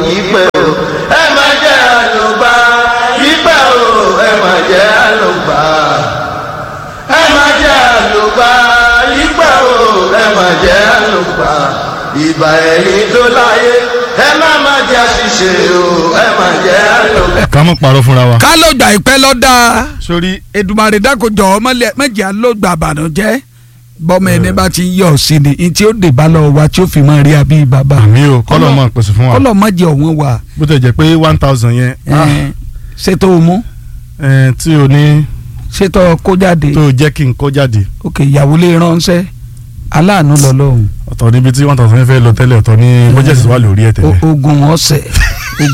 ìpẹ́ o ẹ má jẹ́ àlùbá ìpẹ́ o ẹ má jẹ́ àlùbá ẹ má jẹ́ àlùbá ìpẹ́ o ẹ má jẹ́ àlùbá ìbà ẹ̀yìn tó láyé ẹ má má jẹ́ àṣìṣe o ẹ má jẹ́ àlùbá. ká mọ̀ parọ́ fúnra wa. ká ló gbà ìpẹ́ lọ́dà sórí Èdùmàrè dákòjọ́ mọ̀jẹ̀ ló gbà àbànújẹ́ bọ́mọ ẹni bá ti yọ̀ sí ni ní tí ó dè bá lọ wa tí ó fi máa rí abí bàbá àmì o kọ́lọ̀ mọ̀ pèsè fún wa kọ́lọ̀ mọ̀jẹ̀ ọ̀wọ́n wa bó tẹ̀ jẹ́ pé one thousand yẹn ah, ẹ̀, ṣètò mú eh, tí o ní ṣètò kó jáde tó jẹ́ kí n kó jáde ok ìyàwó lè ránṣẹ́ aláàánú lọ́lọ́run ọ̀tọ̀ níbi tí one thousand yẹn fẹ́ lọ tẹ́lẹ̀ ọ̀tọ̀ ní bọ́jẹ̀sì wà lórí ẹ̀ tẹ́lẹ̀. ogun ọ̀sẹ̀